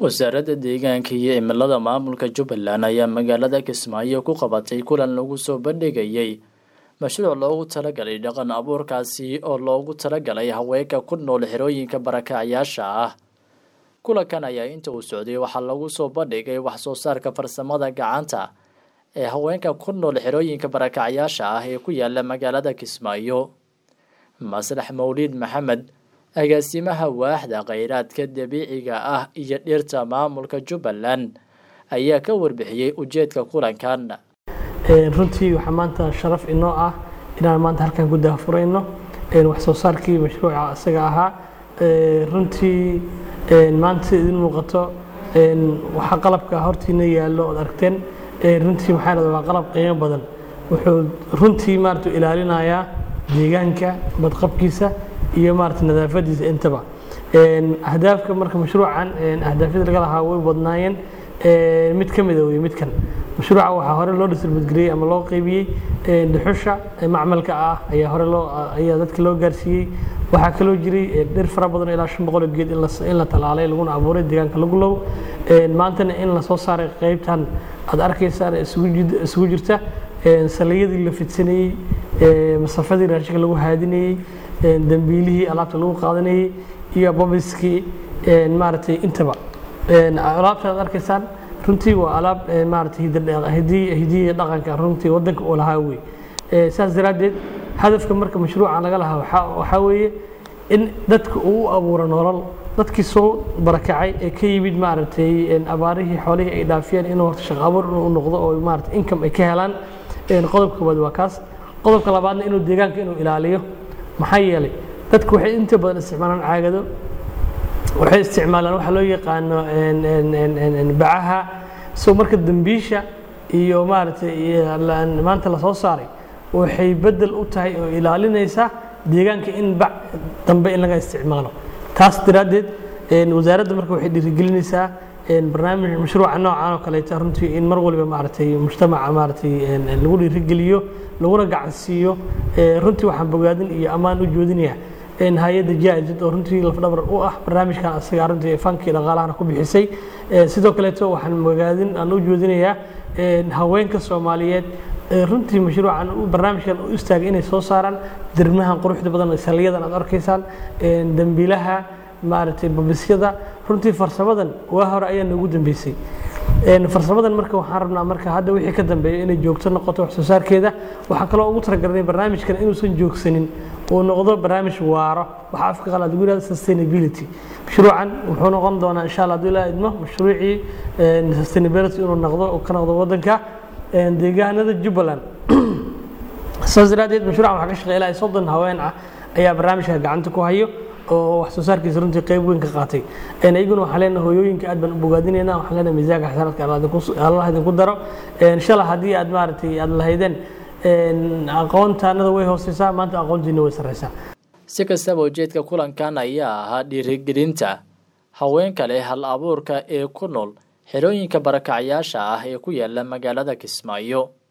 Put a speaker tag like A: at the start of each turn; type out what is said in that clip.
A: wasaaradda deegaanka iyo cimilada maamulka jubbaland ayaa magaalada kismaayo ku qabatay kulan lagu soo bandhigayay mashruuc loogu talagalay dhaqan abuurkaasi oo loogu talagalay haweenka ku nool xerooyinka barakacyaasha ah kulankan ayaa inta uu socday waxaa lagu soo bandhigay wax soo saarka farsamada gacanta ee haweenka ku nool xerooyinka barakacyaasha ah ee ku yaala magaalada kismaayo maslax mawliid maxamed agaasimaha waaxda kheyraadka dabiiciga ah iyo dhirta maamulka jubbaland ayaa ka warbixiyey ujeedka kulankan
B: runtii waxaa maanta sharaf inoo ah inaan maanta halkan ku daahfurayno wax soo saarkii mashruuca isaga ahaa runtii maanta idin muuqato waxaa qalabka hortiina yaallo ood aragteen runtii maxaa dhahda waa qalab qiimo badan wuxuu runtii maarata ilaalinayaa deegaanka badqabkiisa iyo maarata nadaafadiisa intaba ahdaafka marka mashruucan ahdaafyada laga lahaa way badnaayeen mid ka mida wey midkan mashruuca waxaa hore loo distributgariyey ama loo qeybiyey dhuxusha macmalka ah ayaa hore loo ayaa dadka loo gaarsiiyey waxaa kaloo jiray dhir fara badan ilaa shan boqol geed in la talaalay laguna abuuray deegaanka lagu low maantana in lasoo saaray qeybtan aad arkaysaan isugu jirta saliyadii la fidsanayey masafadii raashinka lagu haadinayey dambiilihii alaabta lagu qaadanayey iyo babiskii maaragtay intaba alaabta aad arkaysaan runtii waa alaab maaragtay hidiya dhaqanka runtii wadanka uu lahaa wey saas daraaddeed hadafka marka mashruuca laga lahaa waxaa weeye in dadka uu u abuuro nolol dadkii soo barakacay ee ka yimid maaragtay abaarihii xoolihii ay dhaafiyeen inuu horta shaqo abuur inuu noqdo oo maaragtay income ay ka helaan qodobka koowaad waa kaas qodobka labaadna inuu deegaanka inuu ilaaliyo maxaa yeelay dadku waxay inta badan isticmaalaan caagado waxay isticmaalaan waxa loo yaqaano bacaha so marka dambiisha iyo maaragtay maanta lasoo saaray waxay bedel u tahay oo ilaalinaysa deegaanka in bac dambe in laga isticmaalo taas daraaddeed wasaaradda marka waxay dhiirigelinaysaa barnaamij mashruuca noocan oo kaleeta runtii in mar waliba maaragtay mujtamaca maaragtay lagu dhiirigeliyo laguna gacansiiyo runtii waxaan bogaadin iyo ammaan u joodinayaa hay-adda jaajid oo runtii lafdhabar u ah barnaamijkan asaga runtii fankii dhaqaalahana ku bixisay sidoo kaleeto waxaan bogaadin aan u joodinayaa haweenka soomaaliyeed runtii mashruucan barnaamijkan u istaagay inay soo saaraan dirmahan quruxda badan saliyadan aad arkaysaan dambiilaha maaragtay babisyada runtii farsamadan waa hore ayaa noogu dambeysay farsamadan marka waxaan rabnaa marka hadda wixii ka dambeeya inay joogto noqoto wax soo saarkeeda waxaan kaloo ugu talagalnay barnaamijkan inuusan joogsanin uu noqdo barnaamij waaro waxa afka qalaad lagu yihahdo sustainability mashruucan wuxuu noqon doonaa insha allah hadduu ilaa idmo mashruucii sustainability inuu noqdo uu ka noqdo waddanka deegaanada jubbaland saas daraaddeed mashruucan waxaa ka shaqeeya ilaa soddon haween ah ayaa barnaamijka gacanta ku hayo oo wax soo saarkiisa runtii qayb weyn ka qaatay iyaguna waxaan leenahay hooyooyinka aad baan u bogaadinayna waxaan leenahay miisaanka xasanaadka allah idinku daro inshallah haddii aad maaragtay aad lahaydeen aqoontaanada way hooseysaa maanta aqoontiina way sarreysaa
A: si kastaba ujeedka kulankan ayaa ahaa dhiirigelinta haweenka leh hal abuurka ee ku nool xerooyinka barakacyaasha ah ee ku yaala magaalada kismaayo